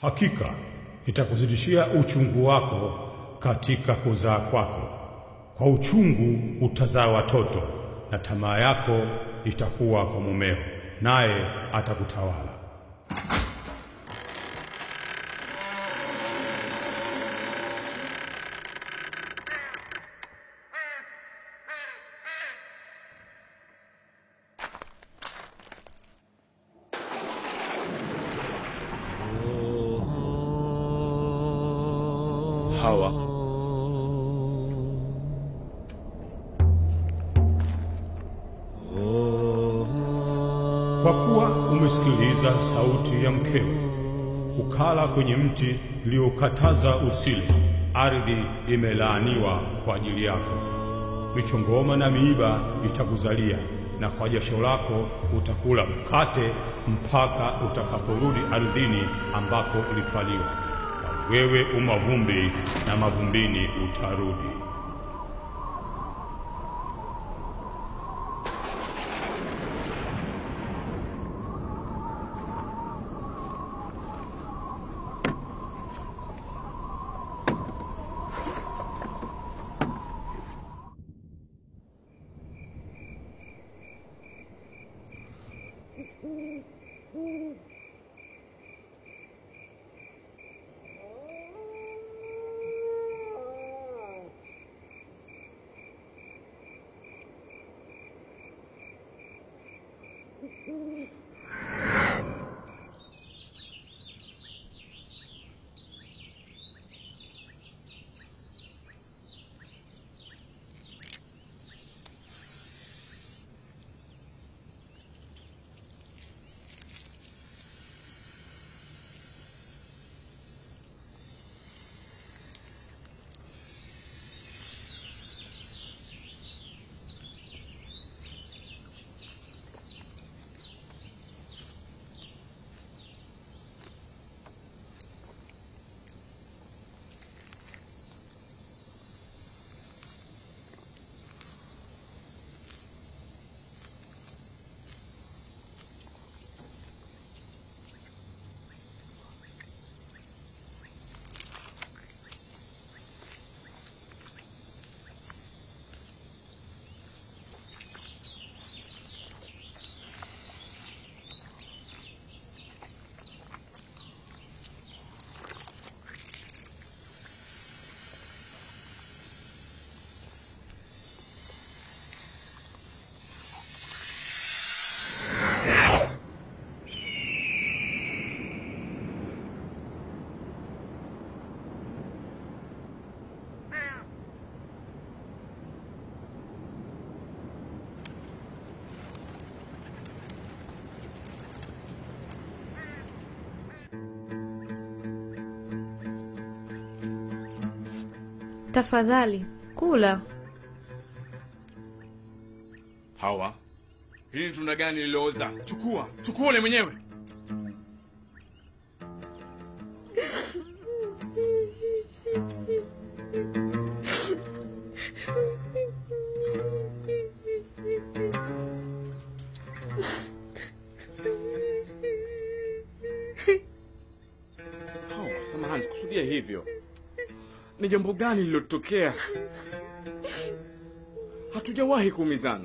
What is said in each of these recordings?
Hakika nitakuzidishia uchungu wako katika kuzaa kwako, kwa uchungu utazaa watoto, na tamaa yako itakuwa kwa mumeo, naye atakutawala. Hawa Kwa kuwa umesikiliza sauti ya mkeo, ukala kwenye mti uliokataza usile, ardhi imelaaniwa kwa ajili yako. Michongoma na miiba itakuzalia, na kwa jasho lako utakula mkate mpaka utakaporudi ardhini ambako ulitwaliwa. Na wewe umavumbi, na mavumbini utarudi. Tafadhali kula. Hawa, hili ni tunda gani lililooza? Chukua, chukua ule mwenyewe. Hawa, samahani, sikusudia hivyo. Ni jambo gani lililotokea? Hatujawahi kuumizana.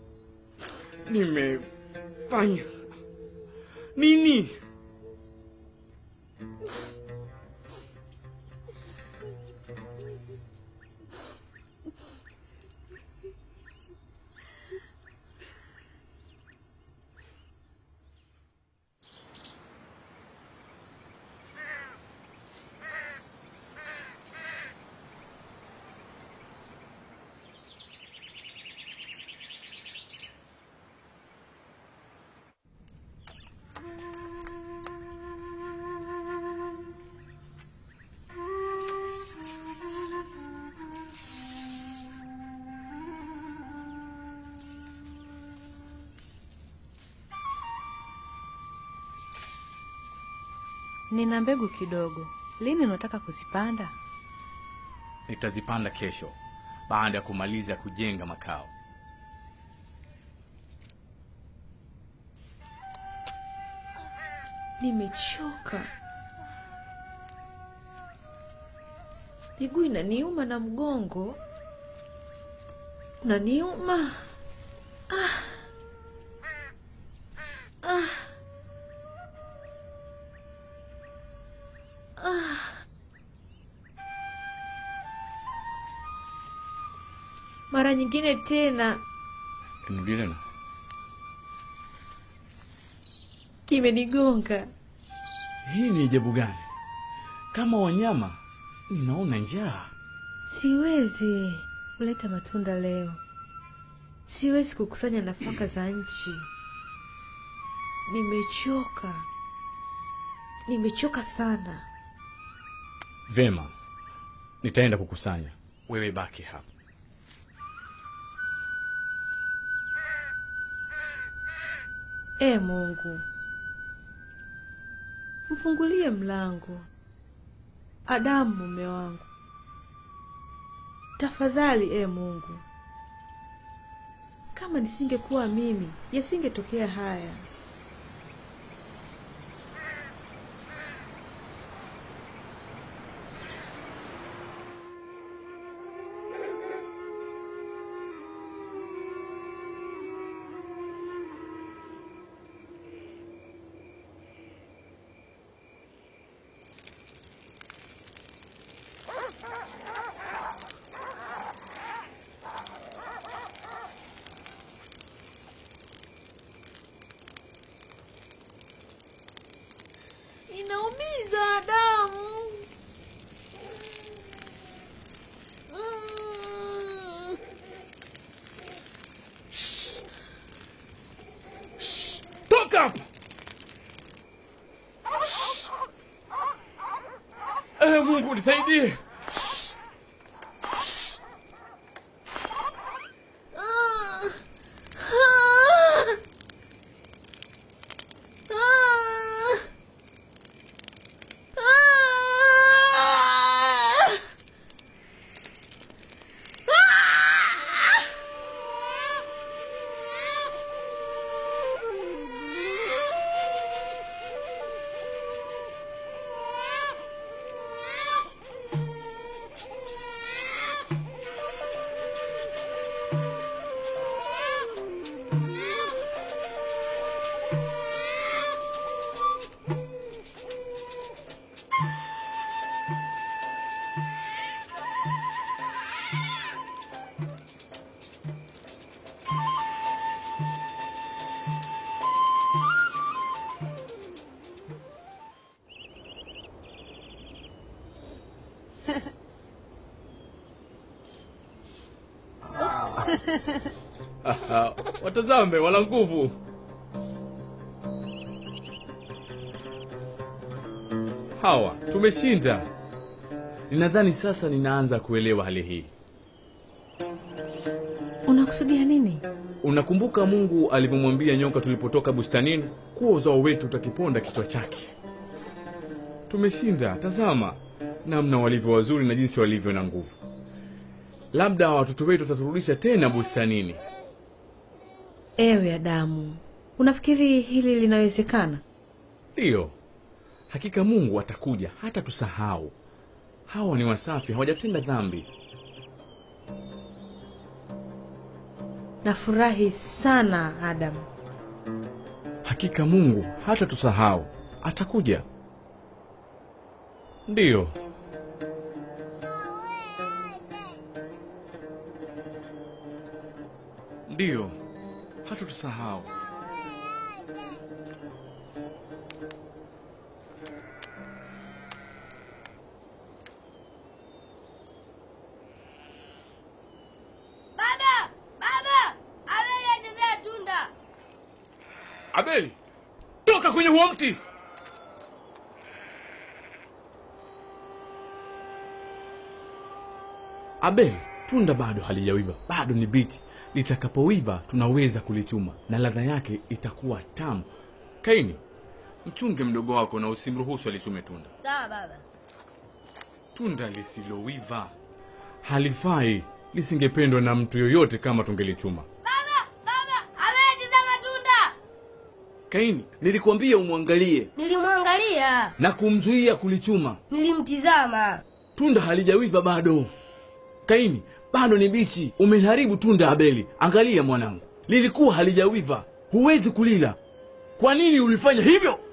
Nimefanya nini? Nina mbegu kidogo. Lini unataka kuzipanda? Nitazipanda kesho baada ya kumaliza kujenga makao. Nimechoka. miguu inaniuma na mgongo unaniuma. Ah. Ah. Ah. Mara nyingine tena Nirudie tena. kimenigonga. Hii ni ajabu gani? Kama wanyama, ninaona njaa. Siwezi kuleta matunda leo, siwezi kukusanya nafaka za nchi. Nimechoka, nimechoka sana. Vema, nitaenda kukusanya. Wewe baki hapa. E Mungu, mfungulie mlango. Adamu mume wangu, tafadhali e Mungu. Kama nisingekuwa mimi, yasingetokea haya. Inaumiza Adamu. Mm. Toka hapa! Eh, Mungu nisaidie. Ah. Ah. Ah. Ah. Aha, Watazame, wana nguvu. Hawa, tumeshinda. Ninadhani sasa ninaanza kuelewa hali hii. Unakusudia nini? Unakumbuka Mungu alivyomwambia nyoka tulipotoka bustanini kuwa uzao wetu utakiponda kichwa chake? Tumeshinda. Tazama namna walivyo wazuri na jinsi walivyo na nguvu. Labda watoto wetu wataturudisha tena bustanini. Ewe Adamu, unafikiri hili linawezekana? Ndiyo, hakika Mungu atakuja hata tusahau. Hawa ni wasafi, hawajatenda dhambi. Nafurahi sana Adamu. Hakika Mungu hata tusahau, atakuja. Ndiyo, ndiyo, hata tusahau. Baba, baba, Abeli achezea tunda. Abeli, toka kwenye huo mti! Abeli, tunda bado halijawiva, bado ni bichi. Litakapowiva tunaweza kulichuma na ladha yake itakuwa tamu. Kaini, mchunge mdogo wako na usimruhusu alichume tunda. Sawa baba. Tunda lisilowiva halifai, lisingependwa na mtu yoyote kama tungelichuma. Baba, baba, Abeli achezea matunda. Kaini, nilikuambia umwangalie Nilimwangalia, na kumzuia kulichuma. nilimtizama. tunda halijawiva bado. Kaini, bado ni bichi. Umeliharibu tunda Abeli. Angalia mwanangu, lilikuwa halijawiva, huwezi kulila. Kwa nini ulifanya hivyo?